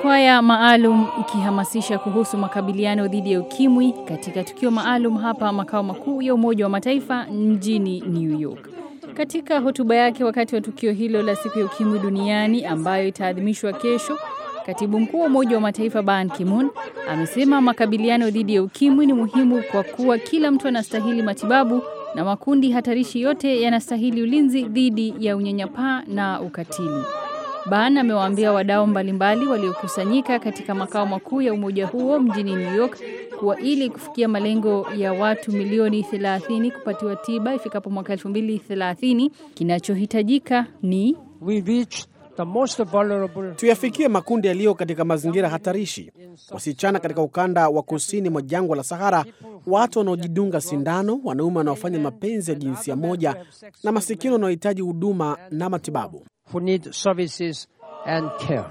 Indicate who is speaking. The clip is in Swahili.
Speaker 1: kwaya maalum ikihamasisha kuhusu makabiliano dhidi ya ukimwi katika tukio maalum hapa makao makuu ya Umoja wa Mataifa mjini New York. Katika hotuba yake wakati wa tukio hilo la siku ya ukimwi duniani ambayo itaadhimishwa kesho, Katibu Mkuu wa Umoja wa Mataifa Ban Ki-moon amesema makabiliano dhidi ya ukimwi ni muhimu kwa kuwa kila mtu anastahili matibabu na makundi hatarishi yote yanastahili ulinzi dhidi ya unyanyapaa na ukatili. Ban amewaambia wadau mbalimbali waliokusanyika katika makao makuu ya umoja huo mjini New York kuwa ili kufikia malengo ya watu milioni 30 kupatiwa tiba ifikapo mwaka 2030 kinachohitajika ni
Speaker 2: we reach the most vulnerable
Speaker 3: Tuyafikie makundi yaliyo katika mazingira hatarishi, wasichana katika ukanda wa kusini mwa jangwa la Sahara, watu wanaojidunga sindano, wanaume wanaofanya mapenzi ya jinsia moja, na masikini wanaohitaji huduma na matibabu.
Speaker 2: who need services and care.